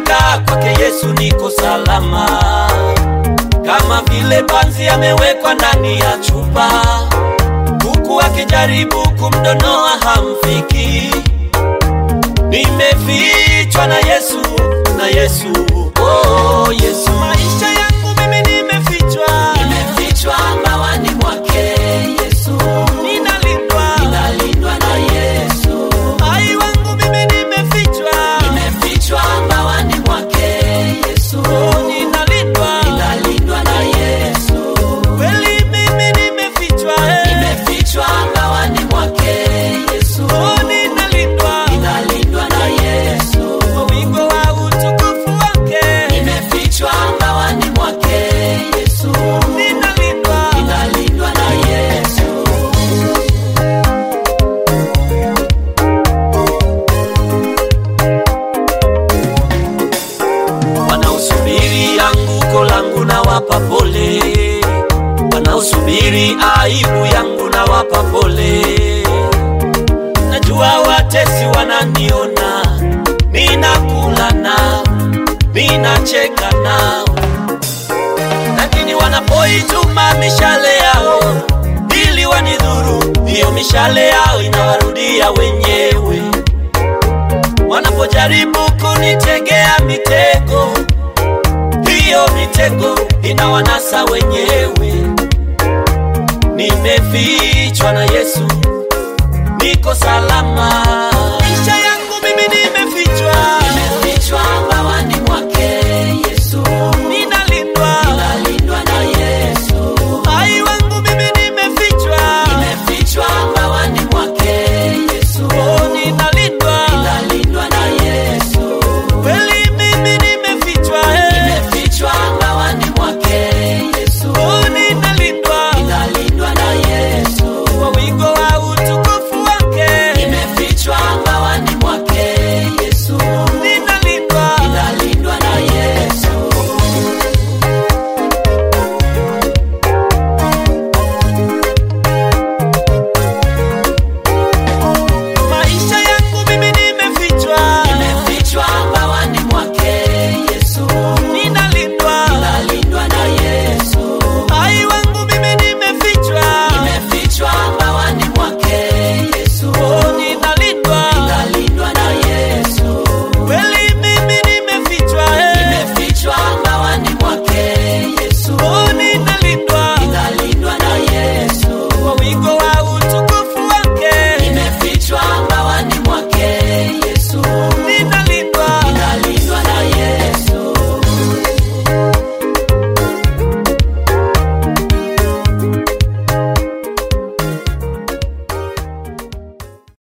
hakika kwake Yesu niko salama, kama vile panzi amewekwa ndani ya chupa, huku akijaribu kumdonoa hamfiki. Nimefichwa na Yesu, na Yesu, oh Yesu, maisha yangu mimi nimefichwa, Nimefichwa mawani mwake Yesu, ninalindwa, ninalindwa na Yesu. hai wangu mimi nimefichwa, Nimefichwa mawani mwake Yesu, oh ninalindwa, ninalindwa na Yesu. kweli mimi nimefichwa, eh. Nimefichwa mawani mwake Yesu, Oh, ninalindwa ninalindwa na Yesu. kwa wingo wa utukufu wake, Nimefichwa mawani mwake Yesu, ninalindwa ninalindwa na Yesu. wanaosubiri anguko langu na wapa pole, wanaosubiri aibu yangu na wapa pole. Najua watesi wananiona, ninakula nao, ninacheka nao, lakini wanapoituma mishale yao ili wanidhuru, hiyo mishale yao inawarudia wenyewe wanapojaribu kunitegea mitego, hiyo mitego inawanasa wenyewe. Nimefichwa na Yesu, niko salama.